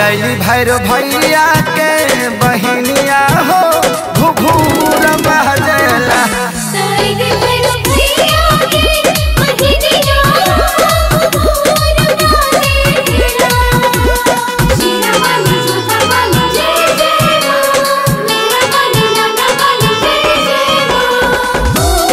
दयाली भैरो भैया के बहनिया हो घुघूर बहजला ताई के भैरो भैया के बहिनिया मोर बाजे गिरा शीरा वाली जोता वाली जय जय मां मेरा वाली लाडा वाली जय जय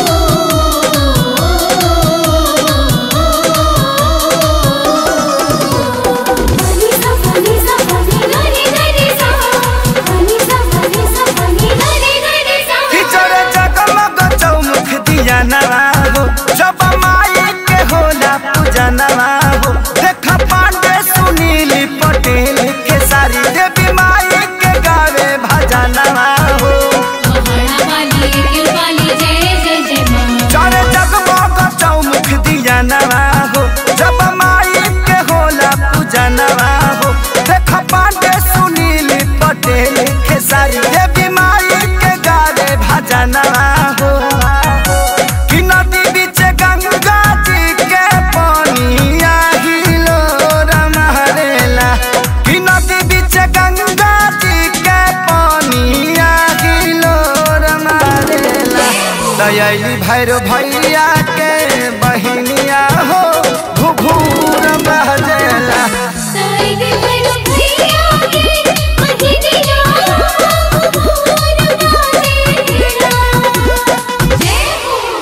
मां फनी सा फनी सा फनी ननी ननी सा फनी सा फनी सा फनी ननी ननी सा किचड़ जगमग चौमुख दिया नवाबो जब माई के होला पूजा नवाबो देखा पांडे सुनील पटेल के सारी देवी माई के गावे भजा नवाबो पहाड़ा वाली गिर वाली जय जय जय मां चारे जगमग चौमुख दिया नवाबो जब माई के होला पूजा नवाबो देखा पांडे सुनील पटेल के सारी देवी माई के गावे भजा नवाबो कि नदी बीच गंगा जी के पानी आहिलो रमहरेला कि नदी बीच गंगा जी के पानी आहिलो रमहरेला दयाली भैरो भैया के बहनिया हो घुघूर बहजेला ताई के भैरो भैया के बहिनिया मोर बाजे गिरा जय हो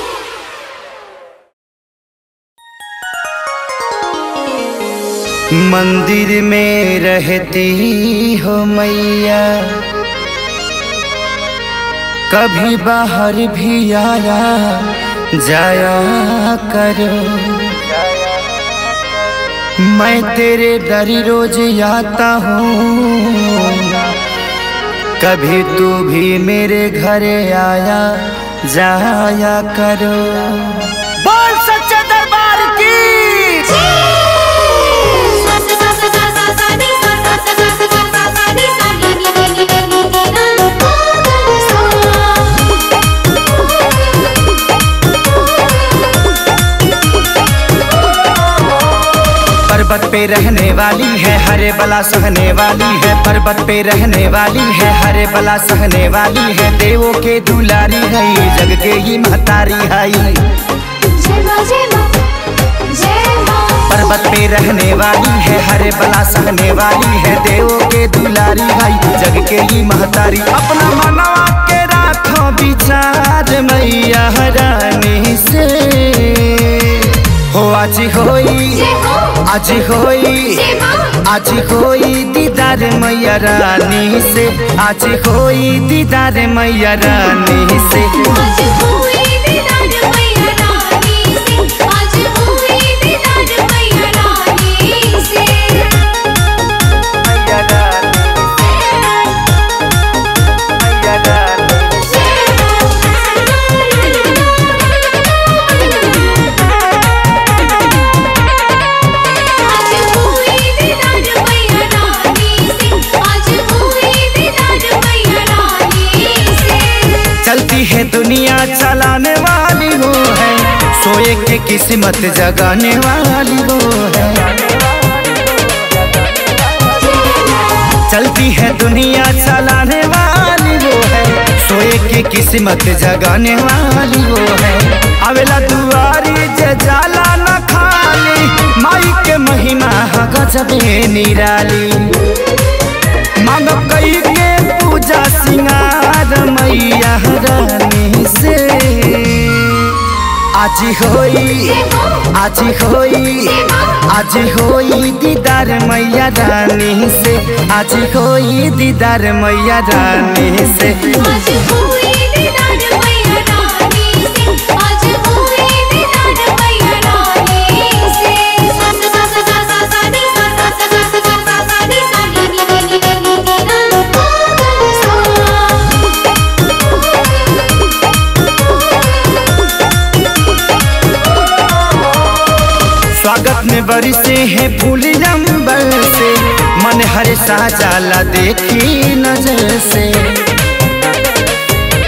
मंदिर में रहती हो मैया कभी बाहर भी आया जाया करो मैं तेरे दर रोज आता हूँ कभी तू भी मेरे घर आया जाया करो बोल सच्चे दरबार की सा सा सा सा सा सा नी सा सा सा सा सा सा सा नी सा नी नी नी नी नी नी पर्वत पे रहने वाली है हरे बला सहने वाली है पर्वत पे रहने वाली है हरे बला सहने वाली है देवों के दुलारी है जग के ही महतारी है जय मां जय मां जय मां पर्वत पे रहने वाली है हरे बला सहने वाली है देवों के दुलारी है जग के ही महतारी अपना मनवा के राखो विचार मैया रानी से हो आज होई जय हो आज होई जय मां आज होई दीदार मैया रानी से आज होई दीदार मैया रानी से आज हुई दीदार मैया रानी से आज हुई दीदार मैया रानी से मैया रानी मैया रानी आज हुई दीदार मैया रानी से आज हुई दीदार मैया रानी से चलती है दुनिया चलाने वाली वो है सोए के किस्मत जगाने वाली वो है चलती है दुनिया चलाने वाली वो है सोए के किस्मत जगाने वाली वो है अवेला दुआरी जे जाला न खाली माई के महिमा ह गजबे निराली मांग कई के पूजा सिंगार मैया रानी से आज होई आज होई आज होई दीदार मैया रानी से आज होई दीदार मैया रानी से आज हुई दीदार मैया रानी से आज हुई दीदार मैया रानी से सा सा सा सा सा सा नी सा सा सा सा सा सा सा नी सा नी नी नी नी नी नी स्वागत में बरिसे हैं फूल अंबर से मन हर साजाला देखी नजर से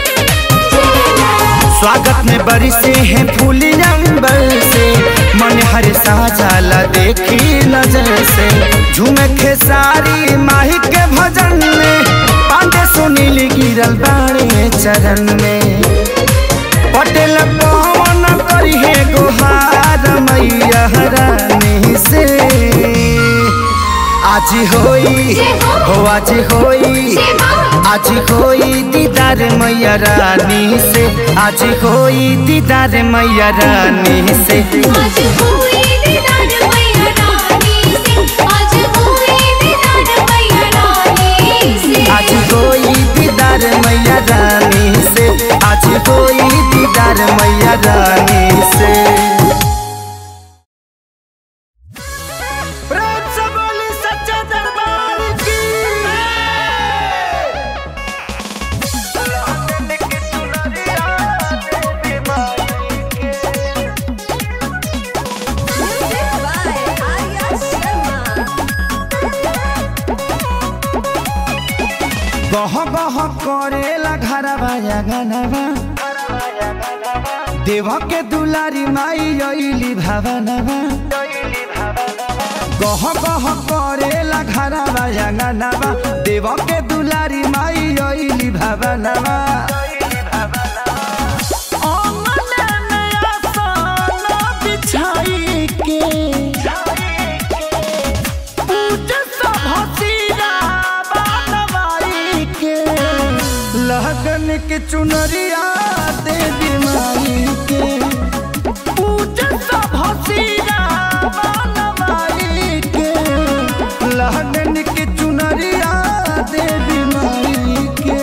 स्वागत में बरिसे हैं फूल अंबर से मन हर साजाला देखी नजर से झूमे खेसारी माही के भजन में पांडे सुनील गिरल बाड़े चरण में पटेल पवन करी है गुहार मैया रानी से आज होई हो आज होई आज होई दीदार मैया रानी से आज होई दीदार मैया रानी से आज हुई दीदार मैया रानी से आज हुई दीदार मैया रानी से आज होई दीदार मैया रानी से आज होई दीदार मैया रानी से प्रेम से बोली सच्चे दरबार की गह गह करेला घरवा गनवा देव के दुलारी माई अइली भावनवा गह गह करेला घरवा गनवा देव के दुलारी माई अइली भावनवा अंगने में आसन बिछाई के लगन के चुनरिया दे बीमारी के लगन के चुनरिया दे बीमारी के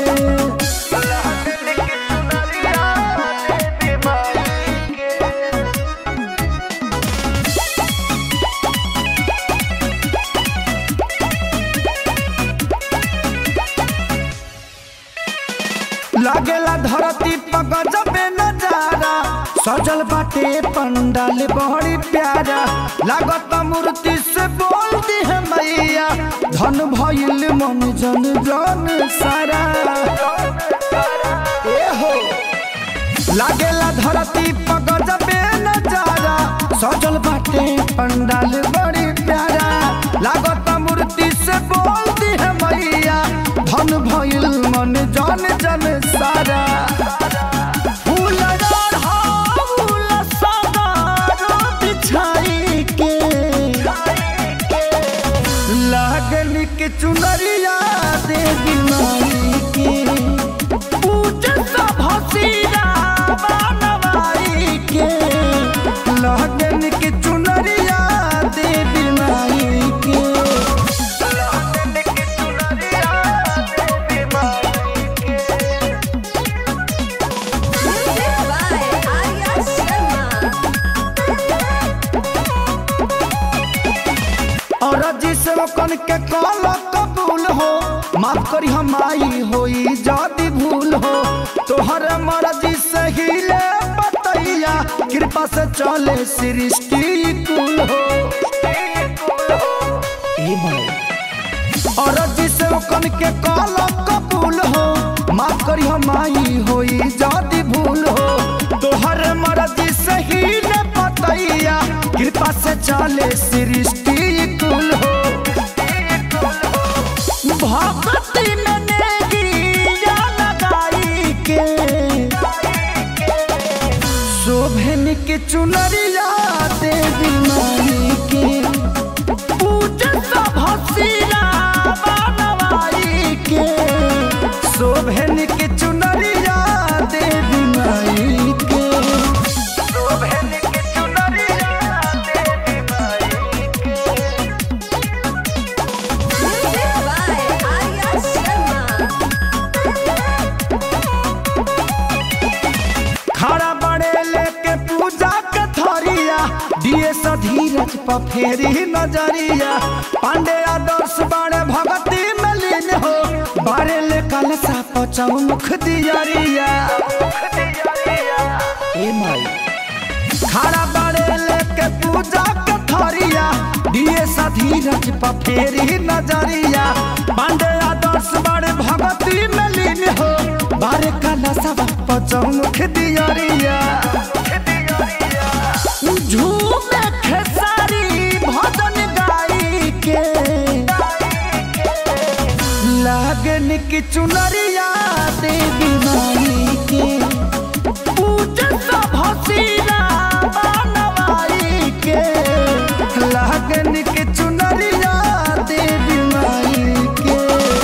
लागेला धरती पर गजबे नजारा सजल बाटे पंडाल बड़ी प्यारा लागत मूर्ति से बोलती है मैया धन भइल मन जन जन सारा ए हो लागेला धरती पर गजबे नजारा सजल बाटे पंडाल बड़ी प्यारा लागत मूर्ति से बोलती है मैया धन भइल मन जन जन सारा फूल फूल सदारो बिछाई के लागन के चुनरिया दे बीमारी के लगन के चुनरिया दे बीमारी के और जिस कन के कॉल कबूल हो माफ करी हम आई होई जदी भूल हो तोहर मर्जी से हिले बतैया कृपा से चले सृष्टि कुल हो ए माई और जिस कन के कॉल कबूल हो माफ करी हम आई होई जदी भूल हो तोहर मर्जी से हिले बतैया कृपा से चले सृष्टि कुल हो भक्ति में नेगिया लगाई के शोभन के चुनरिया देवी माई के पूजत भसीरा बनवाई के शोभन के चुनरिया देवी माई के शोभन के चुनरिया देवी माई के खड़ा बड़े लेके पूजा के थरिया दिए धीरज पर फेरी नजरिया पांडे आदर्श बड़े भगती में लीन हो बड़े ले कलसा पचाऊ मुख दियरिया ए माई खड़ा बड़े लेके पूजा के थरिया दिए धीरज पर फेरी नजरिया पांडे आदर्श बड़े भगती में लीन हो बारे काला सब पचमुख दियरिया झूमे की चुनरिया देवी माई के पूजत भसीरा बनवाई के लगन की चुनरिया देवी माई के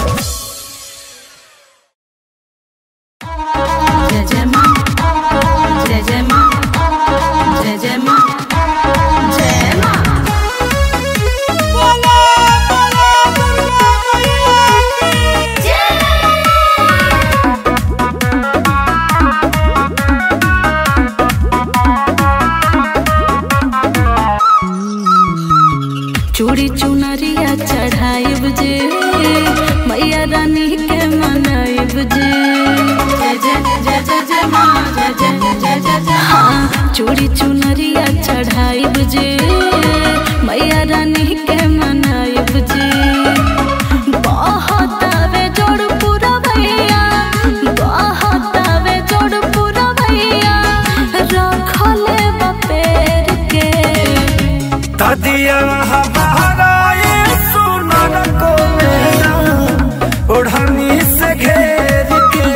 जय जय माँ जय जय माँ जय जय माँ जय माँ चूड़ी चुनरिया चढ़ाइब जे मैया रानी के मनाइब जे जय जय जय जय जय माँ जय जय जय जय जय हाँ चूड़ी चुनरिया चढ़ाइब जे मैया रानी के मनाइब जे बहुत आवे जोड़ पूरा भैया बहुत आवे जोड़ पूरा भैया रखले बपेर के तदिया हमाराए सुनर को मेरा ओढ़नी से घेर के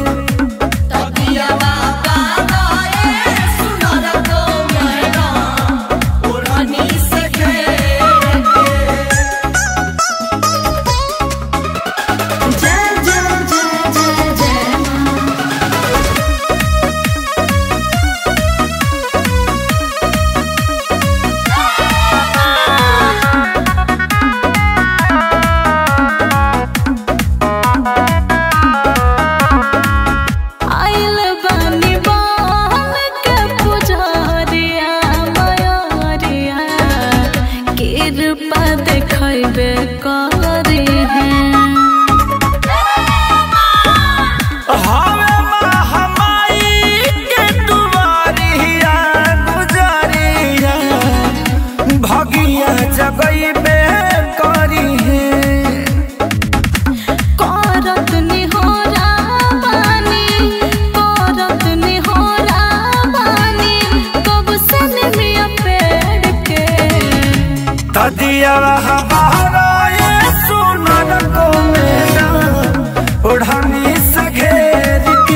जय जय जय जय जय माँ आइल बानी बाल के पुजारिया मयारिया कृपा देखैबे करी हैं हवे महामाई के दुआरिया गुजरिया भगिया जगैबे करी है करत निहोरा बानी करत निहोरा बानी कब से निमिया पेड़ के तदिया हमाराए सुनर को मेरा ओढ़नी से घेर के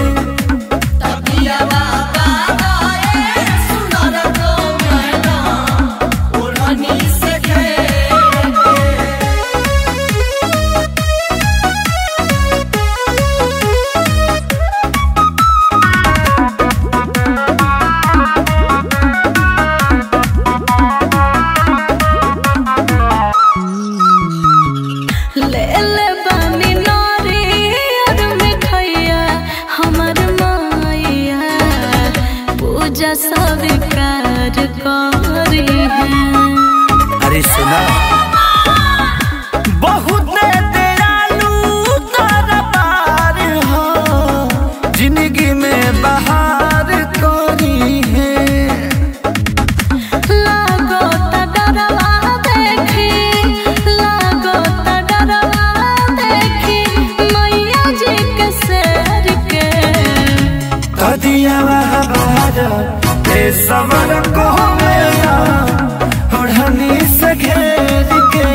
ले ले बानी नारी और मिठैया हमर माइया पूजा स्वीकार करी हैं अरे सुना बहुत दयालु दरबार हो जिंदगी में बहार कोरी है लागो त डरवा देखी लागो त डरवा देखी मैया जी के शेर के कदिया बहार ए सबर को मेरा ओढ़नी से घेर के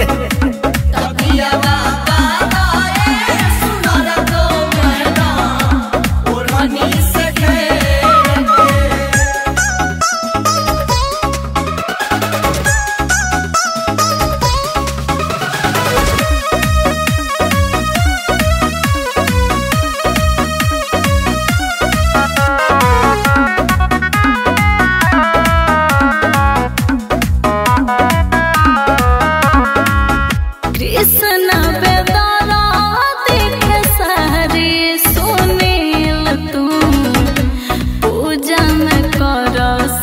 कृष्ण बेदारा देखे सारी सुनील तू पूजा में कर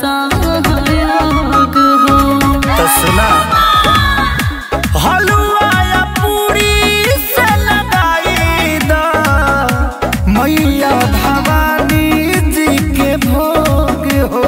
सहयोग हो तो सुना हलवा या पूरी से लगाई दा मैया भवानी जी के भोग हो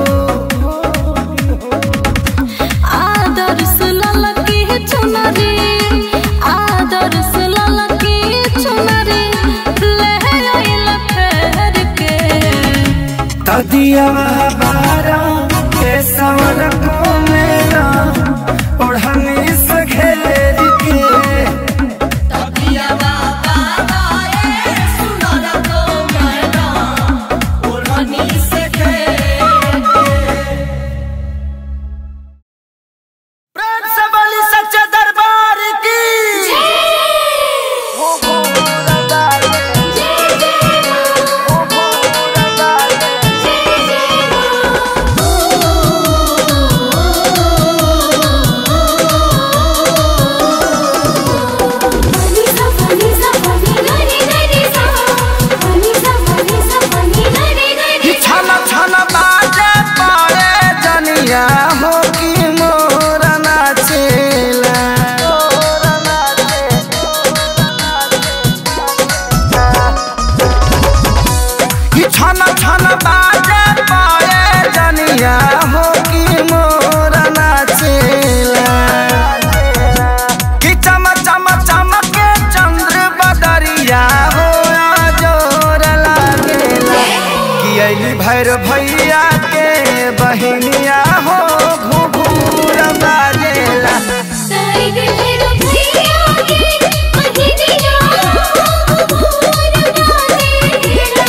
आदर सुलल की चुनरी आदर सुलल की चुनरी ले आइल फेर के तदिया बारा के सवर को मेरा ओढ़नी से घेर के तबिया बाबा दयाली भैर भैया के बहिनिया हो घुघुर बाजेला साइड फेरो भैया के बहिनिया घूर बाजेला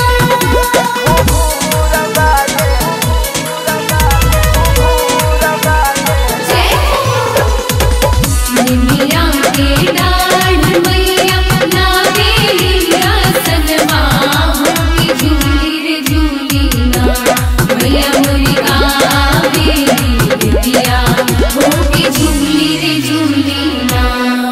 निमिया के डाढ़ मैया नावेलिया सनवा की झूली रे झूली ना मैया मोरी आवेली बिटिया हो की झूली रे झूली ना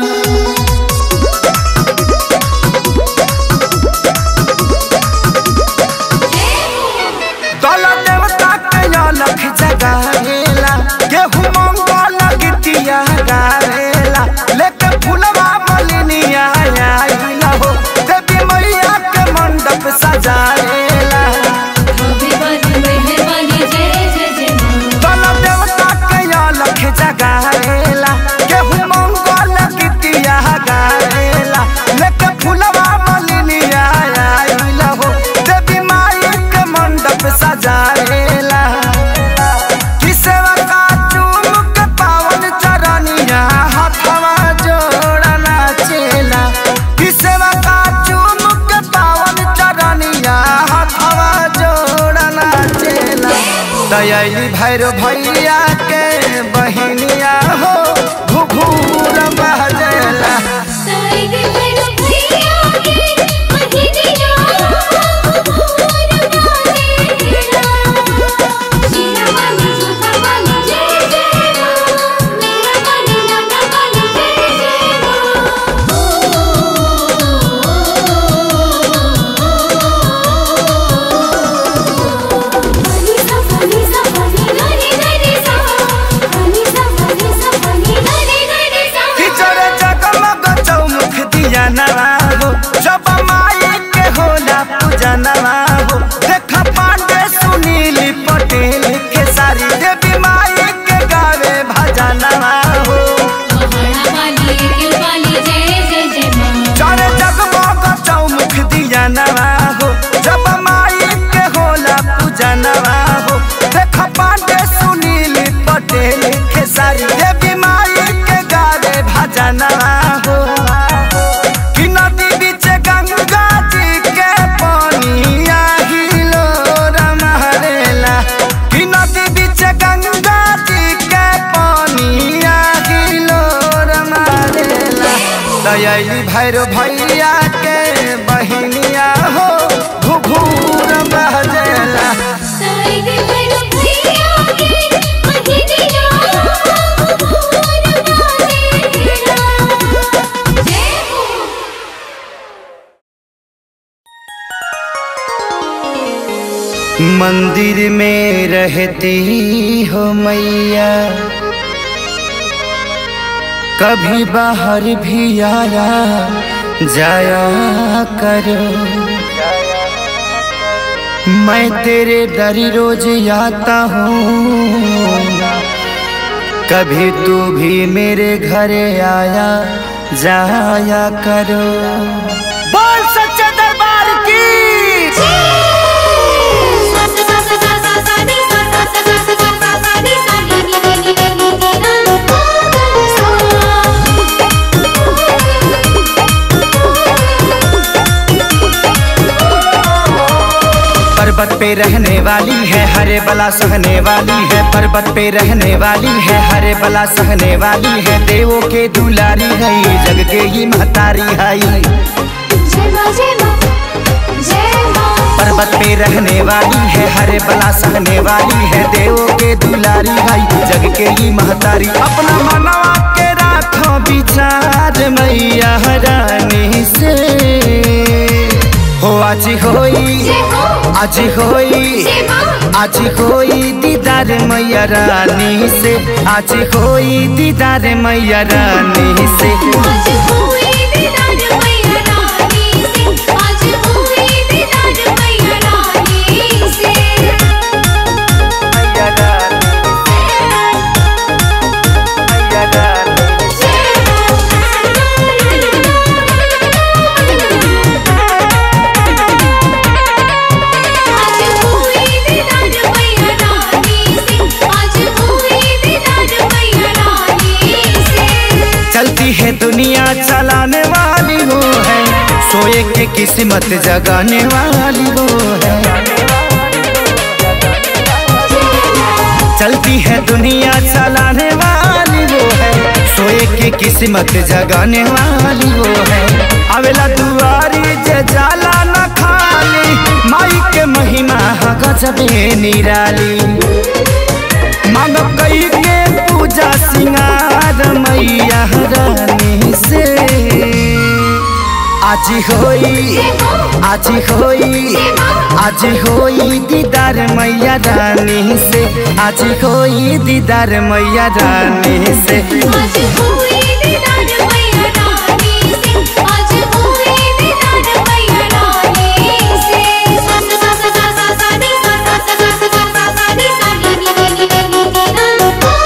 दल देवता के अलख जगावेला गेहूं मंगल गीतिया गावेला लेके फुलवा मलिनिया आइला हो देवी मैया के मंडप सजावेला कभी बन मेहरबानी जय जय जय माँ दल देवता के अलख जगावेला गेहूं मंगल गीतिया गावेला लेके फुलवा मलिनिया आइला हो देवी माई के मंडप सजावेला किसेवा का चूम के पावन चरनिया हाथवा जोड़ना चेला किसेवा का चूम के पावन चरनिया हाथवा जोड़ना चेला दयाली भैरो भैया के बहिनिया हो घुघुर बहजेला साइड फेरो भैया के बहिनिया घूर बाजेला शीला वाली जोता वाली जय जय माँ मेरा वाली लाडा वाली जय जय माँ फनी सा फनी सा फनी गनी गनी सा फनी सा फनी सा फनी गनी गनी सा खिचड़े जगमग चौमुख दिया नवाबो जब माई के होला पूजा नवाबो देख पांडे सुनील पटेल के सारी देवी माई के गावे भजन नवाबो महाड़ा वाली के वाली जय जय जय माँ चढ़े जगमग चौमुख दिया नवाबो जब माई के होला पूजा नवाबो देख पांडे सुनील पटेल के सारी देवी माई के गावे भजन नवाबो कि नदी बीच गंगा जी के पानी आहिलो रमहरेला कि नदी बीच गंगा जी के पानी आहिलो रमहरेला दयाली भैरो भैया के बहिनिया हो घुघुर बहजेला साइड फेरो भैया के बहिनिया घूर बाजेला जय हो मंदिर में रहती हो मैया कभी बाहर भी आया जाया करो मैं तेरे डरी रोज आता हूँ कभी तू भी मेरे घर आया जाया करो बोल सच्चे दरबार की पर्वत पे रहने वाली है हरे बला सहने वाली है पर्वत पे रहने वाली है हरे बला सहने वाली है देवों के दुलारी है जग के ही महतारी है पर्वत पे रहने वाली है हरे बला सहने वाली है देवों के दुलारी भाई जग के ही महतारी अपना मनवा के राखो विचार मैया रानी से हो आज होई आज होई आज होई दीदार मैया रानी से आज होई दीदार मैया रानी से मैया रानी मैया रानी आज किस्मत जगाने वाली वो है चलती है दुनिया चलाने वाली वो है सोए की किस्मत जगाने वाली वो है अवेला दुआरी जे जाला न खाली माई के महिमा ह गजबे निराली मांग कई के पूजा सिंगार मैया रानी से आज होई आज होई आज होई दीदार मैया रानी से आज होई दीदार मैया रानी से आज हुई दीदार मैया रानी से आज हुई दीदार मैया रानी से सा सा सा सा सा सा नी सा सा सा सा सा सा सा नी सा नी नी नी नी नी नी ना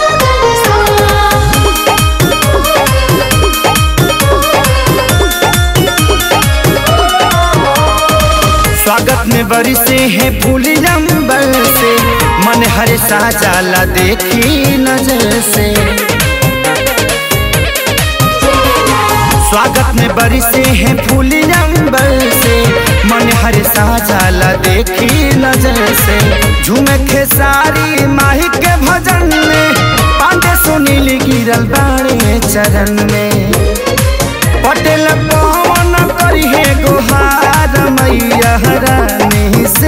स्वागत में बरसे हैं फूल नंबर से मन हर साजाला देखी नजर से स्वागत में बरसे हैं फूल नंबर से मन हर साजाला देखी नजर से झूमे खेसारी माही के भजन में पांडे सुनील गिरल बाड़े चरण में पटेल पवन करी है गुहार मैया रानी से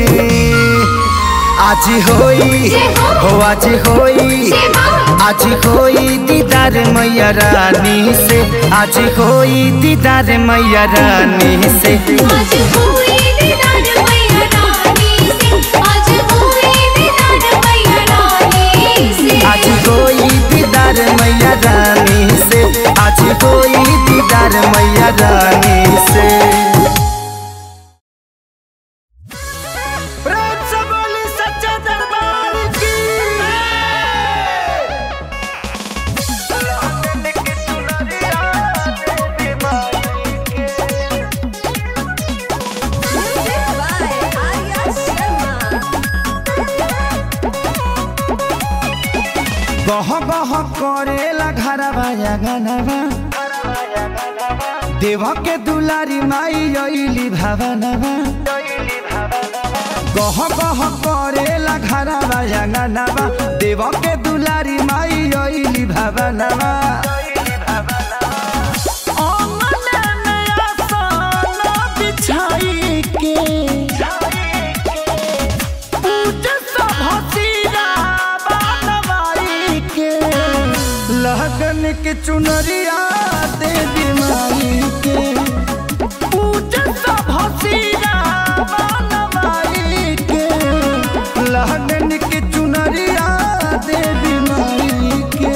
आज होई हो आज होई आज होई दीदार मैया रानी से आज होई दीदार मैया रानी से आज हुई दीदार मैया रानी से आज हुई दीदार मैया रानी से आज होई दीदार मैया रानी से आज होई दीदार मैया रानी से प्रेम से बोली सच्चे दरबार की गह गह करेला घरवा गनवा देव के दुलारी माई अइली भावनवा गह गह करेला घरवा गनवा देव के दुलारी माई अइली भावनवा अंगना में आसन बिछाई के लगन के चुनरिया दे बीमारी के लगन के चुनरिया दे बीमारी के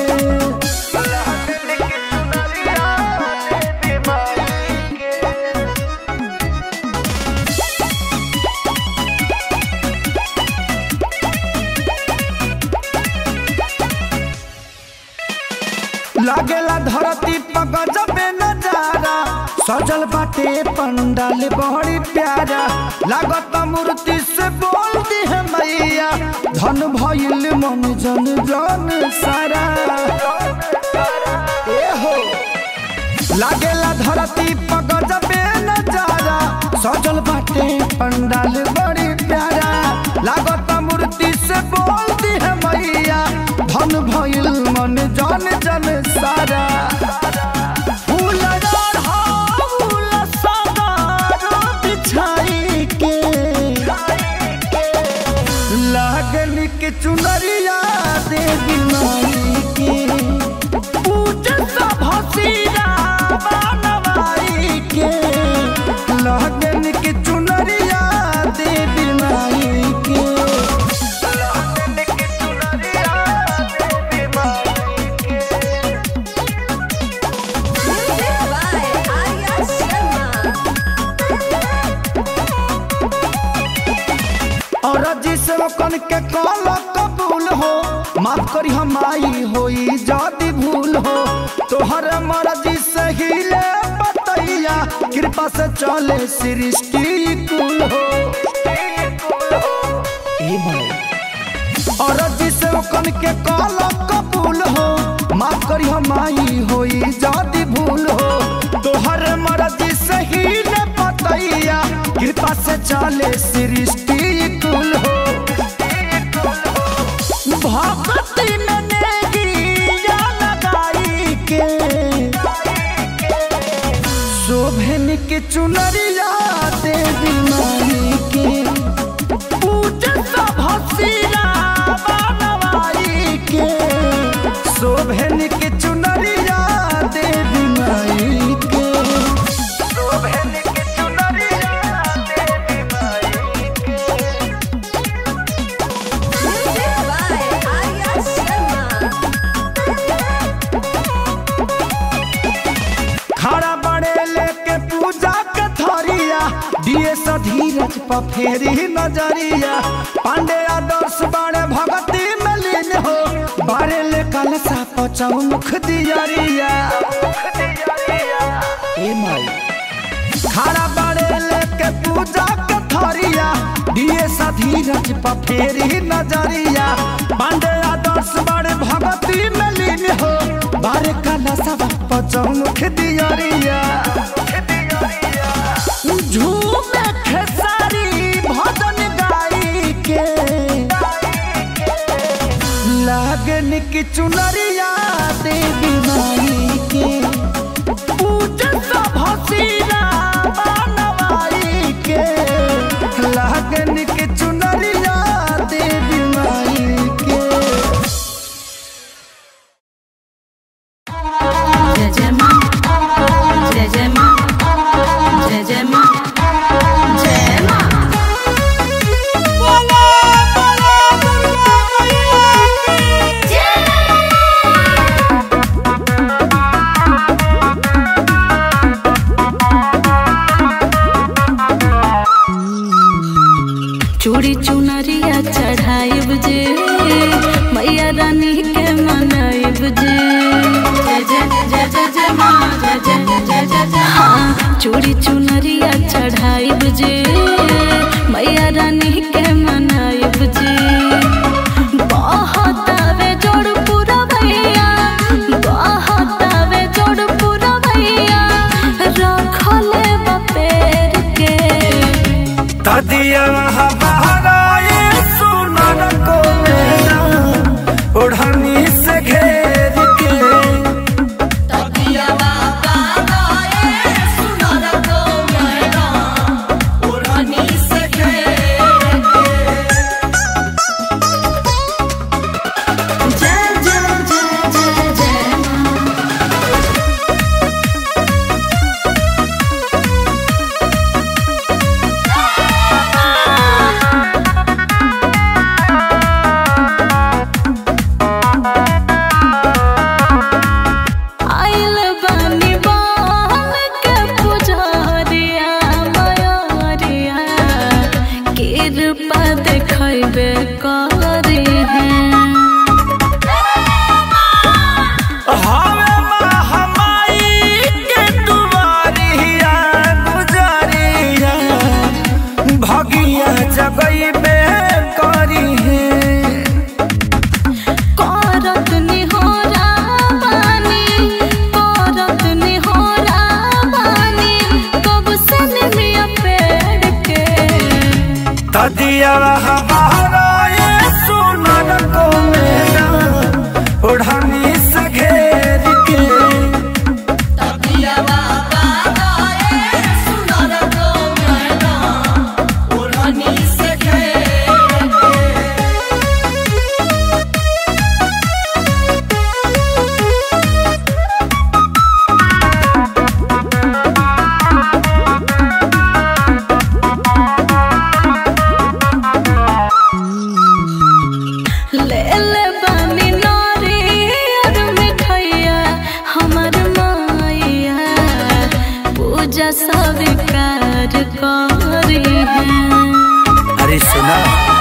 लागेला धरती पर गजबे नजारा सजल बाटे पंडाल बड़ी प्यारा लागत मूर्ति से बोलती है मैया धन भइल मन जन जन सारा ए हो लागेला धरती पर गजबे नजारा सजल बाटे पंडाल बड़ी प्यारा लागत मूर्ति से बोलती है मैया धन भइल मन जन जन सारा फूल फूल सदारो बिछाई के लागल के चुनरिया देवी माई के पूजत भसीरा बनवाई के लगन के चुनरिया देवी माई के और जिसे कन के कॉल कबूल हो माफ करी हम आई होई जदी भूल हो तोहर मर्जी से हिले बतैया कृपा से चले सृष्टि कुल हो ए भाई और जिसे कन के कॉल कबूल हो माफ करी हम आई होई जदी भूल हो तोहर मर्जी से हिले बतैया चले सृष्टि कुल हो भक्ति में नेगिया लगाई के शोभन के चुनरिया देवी माई के पूजन सब हसीना बनवाई के शोभन के चुनरिया देवी माई के शोभन के चुनरिया देवी माई के खड़ा बड़े लेके पूजा के थरिया दिए धीरज पर फेरी नजरिया पांडे आदर्श बड़े भगती में लीन हो बारे ले कलसा पचाऊ मुख दियरिया ए माई खड़ा बड़े लेके पूजा के थरिया दिए धीरज पर फेरी नजरिया पांडे आदर्श बड़े भगती में लीन हो बारे कलसा पचाऊ मुख दियरिया झूमे खेसारी भजन गाई के लागन की चुनरिया देवी माई के पूजन सब हसीना बनवाई के लागन की चुनरिया देवी माई के जय जय माँ जय जय माँ जय जय माँ जय माँ चूड़ी चुनरिया चढ़ाइब जे मैया रानी के मनाइब जे जय जय जय जय जय माँ जय जय जय जय जय हाँ चूड़ी चुनरिया चढ़ाइब जे मैया रानी के मनाइब जे बहुत आवे जोड़ पूरा भैया बहुत आवे जोड़ पूरा भैया रखले बपेर के तदिया हमाराए सुनर को मेरा ओढ़नी से घेर के जय जय जय जय जय माँ आइल बानी बाल के पुजारिया मयोरिया कृपा देखैबे करी हैं हवे महामाई के दुआरिया गुजरिया भगिया जगई बे करी है करत निहोरा बानी करत निहोरा बानी कब से निमिया पेड़ के तदिया हमाराए सुनर को मेरा ओढ़नी से घेर के ले ले बानी नारी और मिठैया हमर माइया पूजा स्वीकार करी हैं अरे सुना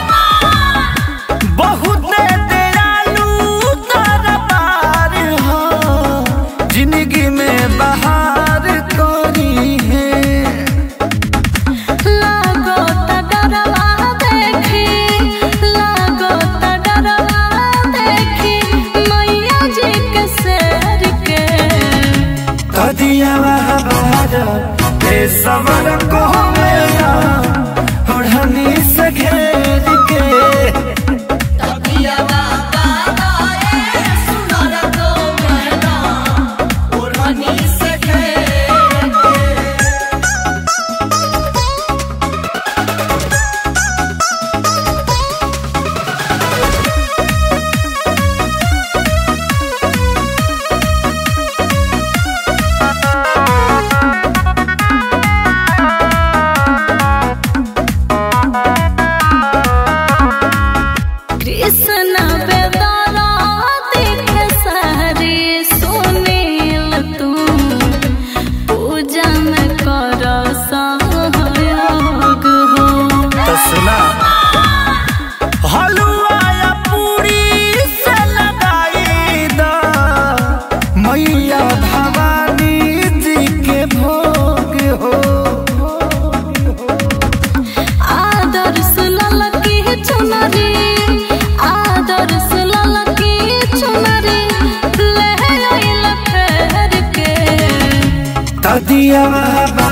बहुत दयालु दरबार हो जिंदगी में बहार कोरी है लागो त डरवा देखी लागो त डरवा देखी मैया जी के शेर के कदिया बहार हे समर को मेरा दिया